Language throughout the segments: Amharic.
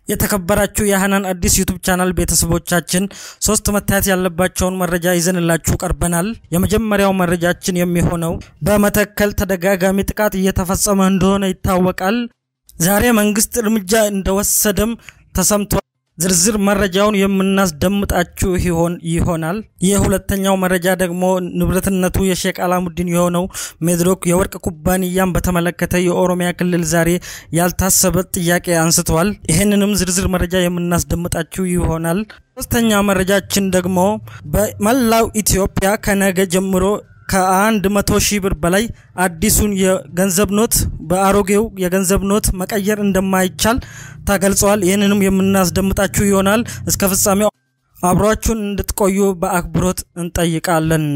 የተከበራችሁ የሀናን አዲስ ዩቱብ ቻናል ቤተሰቦቻችን ሶስት መታየት ያለባቸውን መረጃ ይዘንላችሁ ቀርበናል። የመጀመሪያው መረጃችን የሚሆነው በመተከል ተደጋጋሚ ጥቃት እየተፈጸመ እንደሆነ ይታወቃል። ዛሬ መንግስት እርምጃ እንደወሰደም ተሰምቷል። ዝርዝር መረጃውን የምናስደምጣችሁ ይሆን ይሆናል። የሁለተኛው መረጃ ደግሞ ንብረትነቱ የሼክ አላሙዲን የሆነው ሜድሮክ የወርቅ ኩባንያን በተመለከተ የኦሮሚያ ክልል ዛሬ ያልታሰበ ጥያቄ አንስተዋል። ይህንንም ዝርዝር መረጃ የምናስደምጣችሁ ይሆናል። ሶስተኛ መረጃችን ደግሞ በመላው ኢትዮጵያ ከነገ ጀምሮ ከአንድ መቶ ሺህ ብር በላይ አዲሱን የገንዘብ ኖት በአሮጌው የገንዘብ ኖት መቀየር እንደማይቻል ተገልጸዋል። ይህንንም የምናስደምጣችሁ ይሆናል። እስከ ፍጻሜው አብሯችሁን እንድትቆዩ በአክብሮት እንጠይቃለን።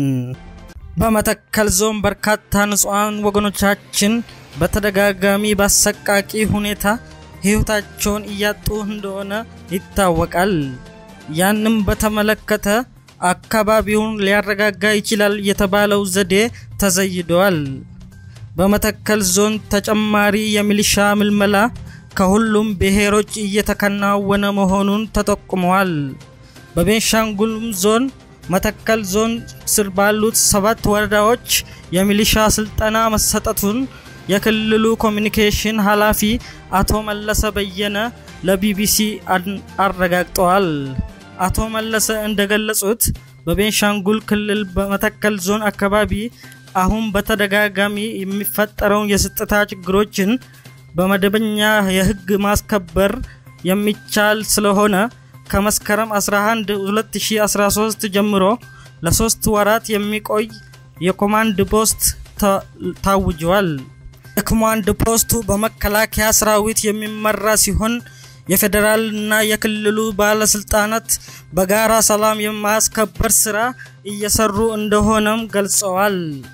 በመተከል ዞን በርካታ ንጹሐን ወገኖቻችን በተደጋጋሚ በአሰቃቂ ሁኔታ ሕይወታቸውን እያጡ እንደሆነ ይታወቃል። ያንም በተመለከተ አካባቢውን ሊያረጋጋ ይችላል የተባለው ዘዴ ተዘይደዋል። በመተከል ዞን ተጨማሪ የሚሊሻ ምልመላ ከሁሉም ብሔሮች እየተከናወነ መሆኑን ተጠቁመዋል። በቤንሻንጉልም ዞን መተከል ዞን ስር ባሉት ሰባት ወረዳዎች የሚሊሻ ስልጠና መሰጠቱን የክልሉ ኮሚኒኬሽን ኃላፊ አቶ መለሰ በየነ ለቢቢሲ አረጋግጠዋል። አቶ መለሰ እንደገለጹት በቤንሻንጉል ክልል በመተከል ዞን አካባቢ አሁን በተደጋጋሚ የሚፈጠረውን የጸጥታ ችግሮችን በመደበኛ የሕግ ማስከበር የሚቻል ስለሆነ ከመስከረም 11 2013 ጀምሮ ለሶስት ወራት የሚቆይ የኮማንድ ፖስት ታውጇል። የኮማንድ ፖስቱ በመከላከያ ሰራዊት የሚመራ ሲሆን የፌዴራል እና የክልሉ ባለስልጣናት በጋራ ሰላም የማስከበር ስራ እየሰሩ እንደሆነም ገልጸዋል።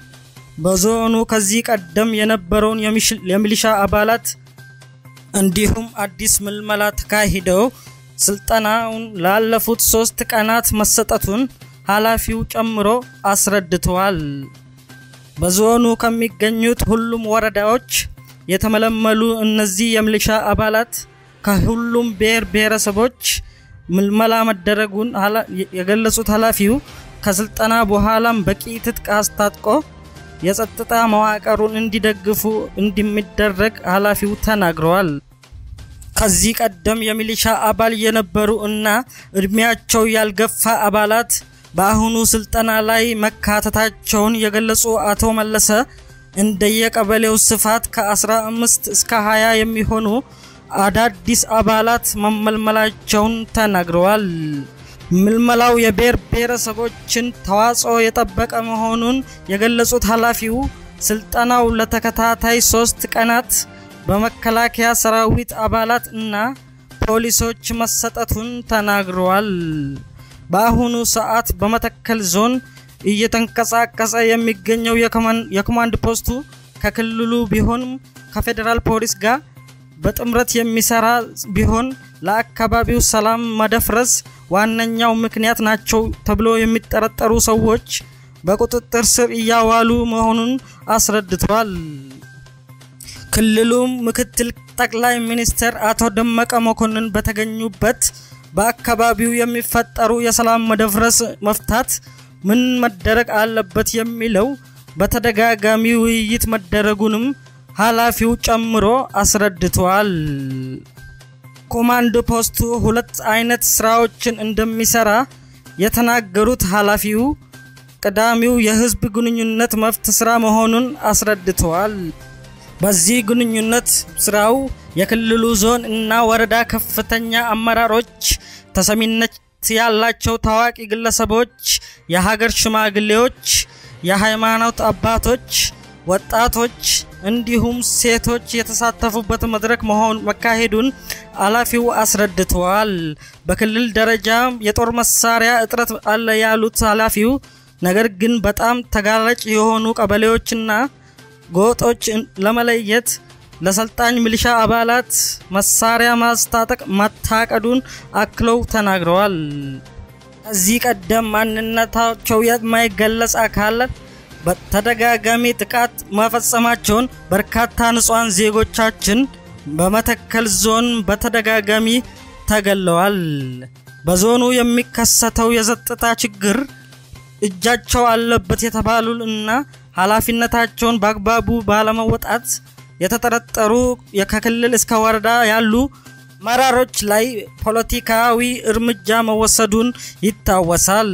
በዞኑ ከዚህ ቀደም የነበረውን የሚሊሻ አባላት እንዲሁም አዲስ ምልመላ ተካሂደው ስልጠናውን ላለፉት ሶስት ቀናት መሰጠቱን ኃላፊው ጨምሮ አስረድተዋል። በዞኑ ከሚገኙት ሁሉም ወረዳዎች የተመለመሉ እነዚህ የሚሊሻ አባላት ከሁሉም ብሔር ብሔረሰቦች ምልመላ መደረጉን የገለጹት ኃላፊው ከስልጠና በኋላም በቂ ትጥቅ አስታጥቆ የጸጥታ መዋቅሩን እንዲደግፉ እንደሚደረግ ኃላፊው ተናግረዋል። ከዚህ ቀደም የሚሊሻ አባል የነበሩ እና እድሜያቸው ያልገፋ አባላት በአሁኑ ስልጠና ላይ መካተታቸውን የገለጹ አቶ መለሰ እንደየቀበሌው ስፋት ከ15 እስከ 20 የሚሆኑ አዳዲስ አባላት መመልመላቸውን ተናግረዋል። ምልመላው የብሔር ብሔረሰቦችን ተዋጽኦ የጠበቀ መሆኑን የገለጹት ኃላፊው ስልጠናው ለተከታታይ ሶስት ቀናት በመከላከያ ሰራዊት አባላት እና ፖሊሶች መሰጠቱን ተናግረዋል። በአሁኑ ሰዓት በመተከል ዞን እየተንቀሳቀሰ የሚገኘው የኮማንድ ፖስቱ ከክልሉ ቢሆንም ከፌዴራል ፖሊስ ጋር በጥምረት የሚሰራ ቢሆን ለአካባቢው ሰላም መደፍረስ ዋነኛው ምክንያት ናቸው ተብሎ የሚጠረጠሩ ሰዎች በቁጥጥር ስር እያዋሉ መሆኑን አስረድቷል። ክልሉም ምክትል ጠቅላይ ሚኒስትር አቶ ደመቀ መኮንን በተገኙበት በአካባቢው የሚፈጠሩ የሰላም መደፍረስ መፍታት ምን መደረግ አለበት የሚለው በተደጋጋሚ ውይይት መደረጉንም ኃላፊው ጨምሮ አስረድተዋል። ኮማንድ ፖስቱ ሁለት አይነት ስራዎችን እንደሚሰራ የተናገሩት ኃላፊው ቀዳሚው የህዝብ ግንኙነት መብት ስራ መሆኑን አስረድተዋል። በዚህ ግንኙነት ስራው የክልሉ ዞን እና ወረዳ ከፍተኛ አመራሮች፣ ተሰሚነት ያላቸው ታዋቂ ግለሰቦች፣ የሀገር ሽማግሌዎች፣ የሃይማኖት አባቶች፣ ወጣቶች እንዲሁም ሴቶች የተሳተፉበት መድረክ መሆን መካሄዱን ኃላፊው አስረድተዋል። በክልል ደረጃ የጦር መሳሪያ እጥረት አለ ያሉት ኃላፊው ነገር ግን በጣም ተጋላጭ የሆኑ ቀበሌዎችና ጎጦች ለመለየት ለሰልጣኝ ሚሊሻ አባላት መሳሪያ ማስታጠቅ መታቀዱን አክለው ተናግረዋል። ከዚህ ቀደም ማንነታቸው የማይገለጽ አካላት በተደጋጋሚ ጥቃት መፈጸማቸውን በርካታ ንጹሐን ዜጎቻችን በመተከል ዞን በተደጋጋሚ ተገለዋል። በዞኑ የሚከሰተው የጸጥታ ችግር እጃቸው አለበት የተባሉ እና ኃላፊነታቸውን በአግባቡ ባለመወጣት የተጠረጠሩ ከክልል እስከ ወረዳ ያሉ መራሮች ላይ ፖለቲካዊ እርምጃ መወሰዱን ይታወሳል።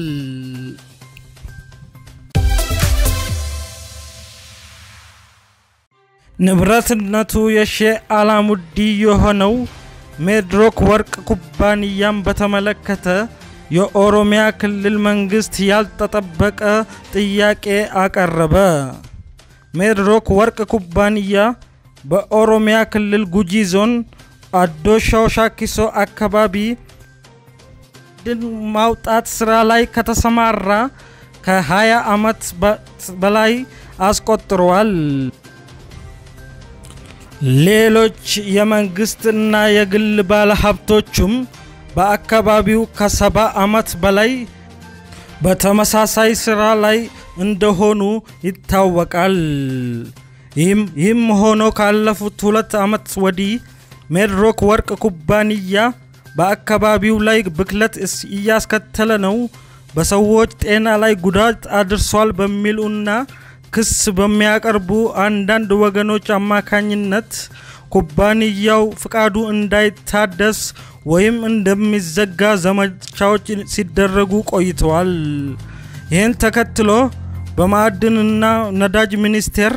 ንብረትነቱ የሼህ አላሙዲ የሆነው ሜድሮክ ወርቅ ኩባንያን በተመለከተ የኦሮሚያ ክልል መንግስት ያልተጠበቀ ጥያቄ አቀረበ። ሜድሮክ ወርቅ ኩባንያ በኦሮሚያ ክልል ጉጂ ዞን አዶ ሻኪሶ አካባቢ ድን ማውጣት ስራ ላይ ከተሰማራ ከ20 ዓመት በላይ አስቆጥሯል። ሌሎች የመንግስትና የግል ባለሀብቶቹም በአካባቢው ከሰባ ዓመት በላይ በተመሳሳይ ስራ ላይ እንደሆኑ ይታወቃል። ይህም ሆኖ ካለፉት ሁለት ዓመት ወዲህ ሜድሮክ ወርቅ ኩባንያ በአካባቢው ላይ ብክለት እያስከተለ ነው፣ በሰዎች ጤና ላይ ጉዳት አድርሷል በሚሉና ክስ በሚያቀርቡ አንዳንድ ወገኖች አማካኝነት ኩባንያው ፍቃዱ እንዳይታደስ ወይም እንደሚዘጋ ዘመቻዎች ሲደረጉ ቆይተዋል። ይህን ተከትሎ በማዕድንና ነዳጅ ሚኒስቴር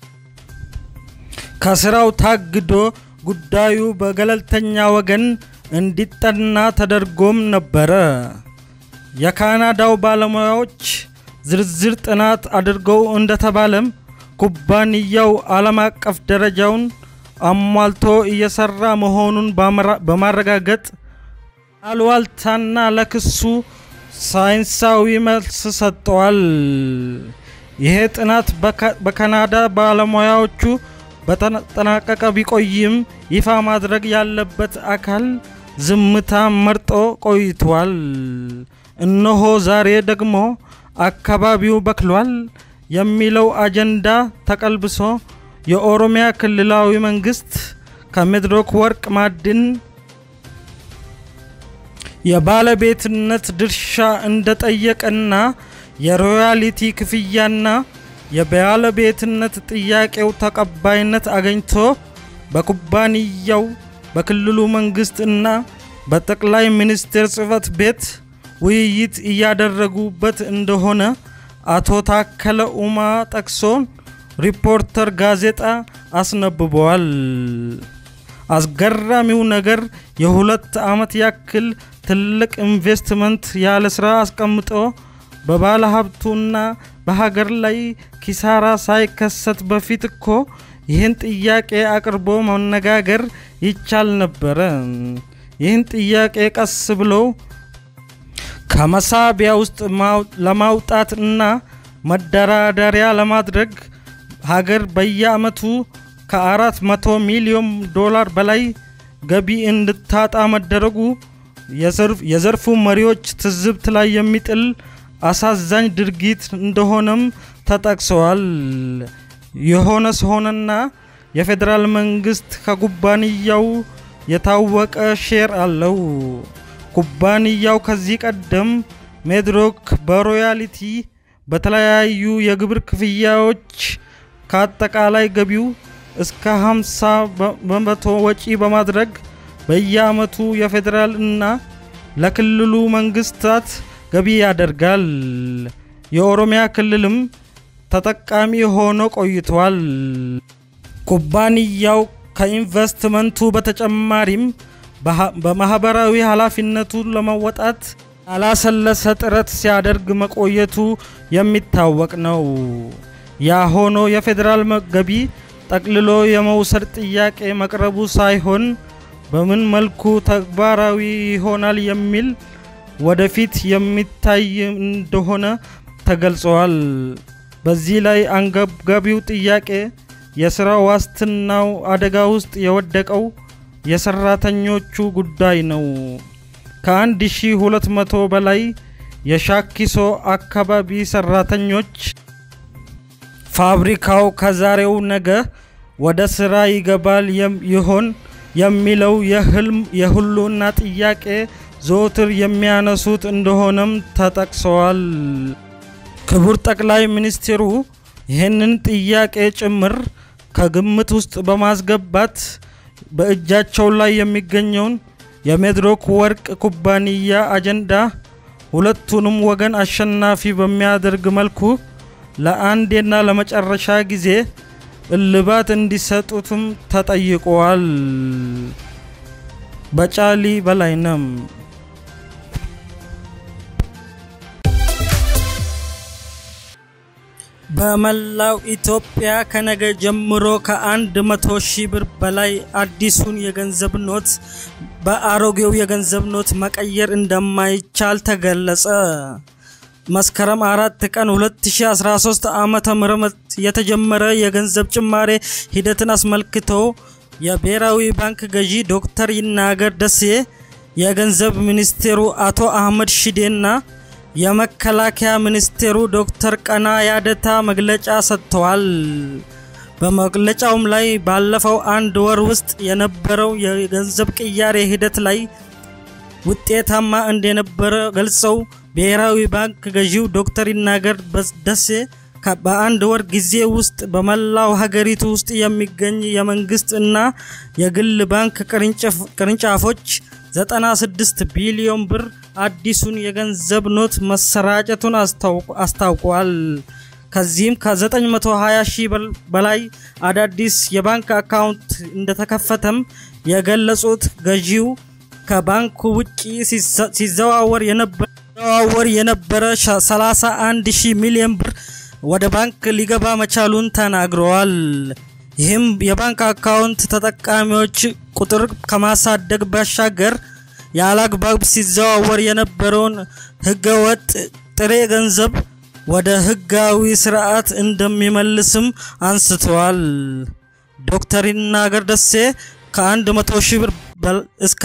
ከስራው ታግዶ ጉዳዩ በገለልተኛ ወገን እንዲጠና ተደርጎም ነበረ። የካናዳው ባለሙያዎች ዝርዝር ጥናት አድርገው እንደተባለም ኩባንያው ዓለም አቀፍ ደረጃውን አሟልቶ እየሰራ መሆኑን በማረጋገጥ አሉባልታና ለክሱ ሳይንሳዊ መልስ ሰጥተዋል። ይሄ ጥናት በካናዳ ባለሙያዎቹ በተጠናቀቀ ቢቆይም ይፋ ማድረግ ያለበት አካል ዝምታ መርጦ ቆይቷል። እነሆ ዛሬ ደግሞ አካባቢው በክሏል የሚለው አጀንዳ ተቀልብሶ የኦሮሚያ ክልላዊ መንግስት ከሜድሮክ ወርቅ ማዕድን የባለቤትነት ድርሻ እንደጠየቀና የሮያሊቲ ክፍያና የባለቤትነት ጥያቄው ተቀባይነት አገኝቶ በኩባንያው በክልሉ መንግስት እና በጠቅላይ ሚኒስቴር ጽህፈት ቤት ውይይት እያደረጉበት እንደሆነ አቶ ታከለ ኡማ ጠቅሶ ሪፖርተር ጋዜጣ አስነብበዋል። አስገራሚው ነገር የሁለት ዓመት ያክል ትልቅ ኢንቨስትመንት ያለ ስራ አስቀምጦ በባለ ሀብቱና በሀገር ላይ ኪሳራ ሳይከሰት በፊት እኮ ይህን ጥያቄ አቅርቦ መነጋገር ይቻል ነበረ። ይህን ጥያቄ ቀስ ብሎ ከመሳቢያ ውስጥ ለማውጣት እና መደራደሪያ ለማድረግ ሀገር በየአመቱ ከአራት መቶ ሚሊዮን ዶላር በላይ ገቢ እንድታጣ መደረጉ የዘርፉ መሪዎች ትዝብት ላይ የሚጥል አሳዛኝ ድርጊት እንደሆነም ተጠቅሰዋል። የሆነ ሲሆንና የፌዴራል መንግስት ከኩባንያው የታወቀ ሼር አለው። ኩባንያው ከዚህ ቀደም ሜድሮክ በሮያሊቲ በተለያዩ የግብር ክፍያዎች ከአጠቃላይ ገቢው እስከ 50 በመቶ ወጪ በማድረግ በየአመቱ የፌዴራል እና ለክልሉ መንግስታት ገቢ ያደርጋል። የኦሮሚያ ክልልም ተጠቃሚ ሆኖ ቆይቷል። ኩባንያው ከኢንቨስትመንቱ በተጨማሪም በማህበራዊ ኃላፊነቱ ለመወጣት ያላሰለሰ ጥረት ሲያደርግ መቆየቱ የሚታወቅ ነው። ያ ሆኖ የፌዴራል ገቢ ጠቅልሎ የመውሰድ ጥያቄ መቅረቡ ሳይሆን በምን መልኩ ተግባራዊ ይሆናል የሚል ወደፊት የሚታይ እንደሆነ ተገልጸዋል። በዚህ ላይ አንገብጋቢው ጥያቄ የስራ ዋስትናው አደጋ ውስጥ የወደቀው የሰራተኞቹ ጉዳይ ነው። ከ1200 በላይ የሻኪሶ አካባቢ ሰራተኞች ፋብሪካው ከዛሬው ነገ ወደ ስራ ይገባል ይሆን የሚለው የህልም የህልውና ጥያቄ ዘወትር የሚያነሱት እንደሆነም ተጠቅሰዋል። ክቡር ጠቅላይ ሚኒስትሩ ይህንን ጥያቄ ጭምር ከግምት ውስጥ በማስገባት በእጃቸው ላይ የሚገኘውን የሜድሮክ ወርቅ ኩባንያ አጀንዳ ሁለቱንም ወገን አሸናፊ በሚያደርግ መልኩ ለአንዴና ለመጨረሻ ጊዜ እልባት እንዲሰጡትም ተጠይቀዋል። በጫሊ በላይነም በመላው ኢትዮጵያ ከነገ ጀምሮ ከአንድ መቶ ሺህ ብር በላይ አዲሱን የገንዘብ ኖት በአሮጌው የገንዘብ ኖት መቀየር እንደማይቻል ተገለጸ። መስከረም አራት ቀን 2013 ዓመተ ምህረት የተጀመረ የገንዘብ ጭማሬ ሂደትን አስመልክቶ የብሔራዊ ባንክ ገዢ ዶክተር ይናገር ደሴ፣ የገንዘብ ሚኒስቴሩ አቶ አህመድ ሺዴና የመከላከያ ሚኒስቴሩ ዶክተር ቀና ያደታ መግለጫ ሰጥተዋል። በመግለጫውም ላይ ባለፈው አንድ ወር ውስጥ የነበረው የገንዘብ ቅያሬ ሂደት ላይ ውጤታማ እንደነበረ ገልጸው ብሔራዊ ባንክ ገዢው ዶክተር ይናገር ደሴ በአንድ ወር ጊዜ ውስጥ በመላው ሀገሪቱ ውስጥ የሚገኝ የመንግስት እና የግል ባንክ ቅርንጫፎች 96 ቢሊዮን ብር አዲሱን የገንዘብ ኖት መሰራጨቱን አስታውቋል። ከዚህም ከ920 ሺህ በላይ አዳዲስ የባንክ አካውንት እንደተከፈተም የገለጹት ገዢው ከባንኩ ውጪ ሲዘዋወር የነበረ 31 ሺህ ሚሊዮን ብር ወደ ባንክ ሊገባ መቻሉን ተናግረዋል። ይህም የባንክ አካውንት ተጠቃሚዎች ቁጥር ከማሳደግ ባሻገር ያለአግባብ ሲዘዋወር የነበረውን ህገወጥ ጥሬ ገንዘብ ወደ ህጋዊ ስርዓት እንደሚመልስም አንስተዋል። ዶክተር ይናገር ደሴ ከ100 ሺህ ብር እስከ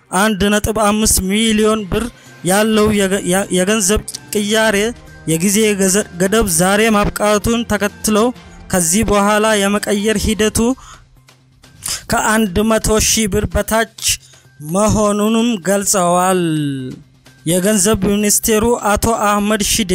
1.5 ሚሊዮን ብር ያለው የገንዘብ ቅያሬ የጊዜ ገደብ ዛሬ ማብቃቱን ተከትሎ ከዚህ በኋላ የመቀየር ሂደቱ ከአንድ መቶ ሺህ ብር በታች መሆኑንም ገልጸዋል። የገንዘብ ሚኒስቴሩ አቶ አህመድ ሺዴ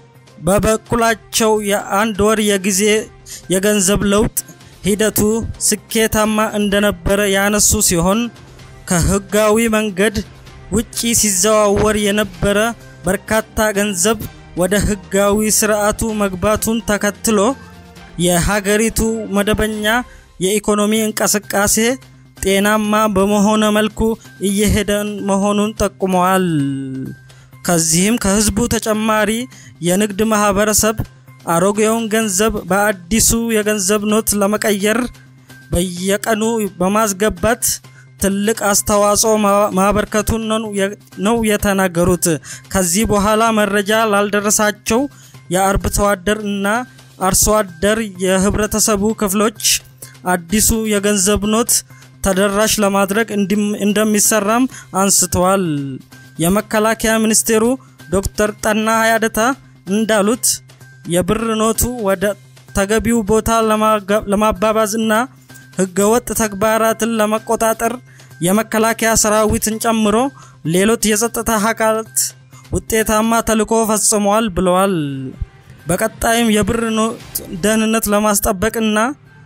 በበኩላቸው የአንድ ወር የጊዜ የገንዘብ ለውጥ ሂደቱ ስኬታማ እንደነበረ ያነሱ ሲሆን ከህጋዊ መንገድ ውጪ ሲዘዋወር የነበረ በርካታ ገንዘብ ወደ ህጋዊ ስርዓቱ መግባቱን ተከትሎ የሀገሪቱ መደበኛ የኢኮኖሚ እንቅስቃሴ ጤናማ በመሆነ መልኩ እየሄደ መሆኑን ጠቁመዋል። ከዚህም ከህዝቡ ተጨማሪ የንግድ ማህበረሰብ አሮጌውን ገንዘብ በአዲሱ የገንዘብ ኖት ለመቀየር በየቀኑ በማስገባት ትልቅ አስተዋጽኦ ማበርከቱን ነው የተናገሩት። ከዚህ በኋላ መረጃ ላልደረሳቸው የአርብቶ አደር እና አርሶ አደር የህብረተሰቡ ክፍሎች አዲሱ የገንዘብ ኖት ተደራሽ ለማድረግ እንደሚሰራም አንስተዋል። የመከላከያ ሚኒስቴሩ ዶክተር ጠና ያደታ እንዳሉት የብር ኖቱ ወደ ተገቢው ቦታ ለማባባዝ እና ህገወጥ ተግባራትን ለመቆጣጠር የመከላከያ ሰራዊትን ጨምሮ ሌሎች የጸጥታ አካላት ውጤታማ ተልዕኮ ፈጽመዋል ብለዋል። በቀጣይም የብር ኖት ደህንነት ለማስጠበቅና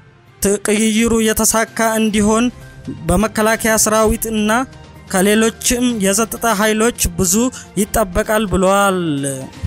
ቅይሩ የተሳካ እንዲሆን በመከላከያ ሰራዊት እና ከሌሎችም የጸጥታ ኃይሎች ብዙ ይጠበቃል ብለዋል።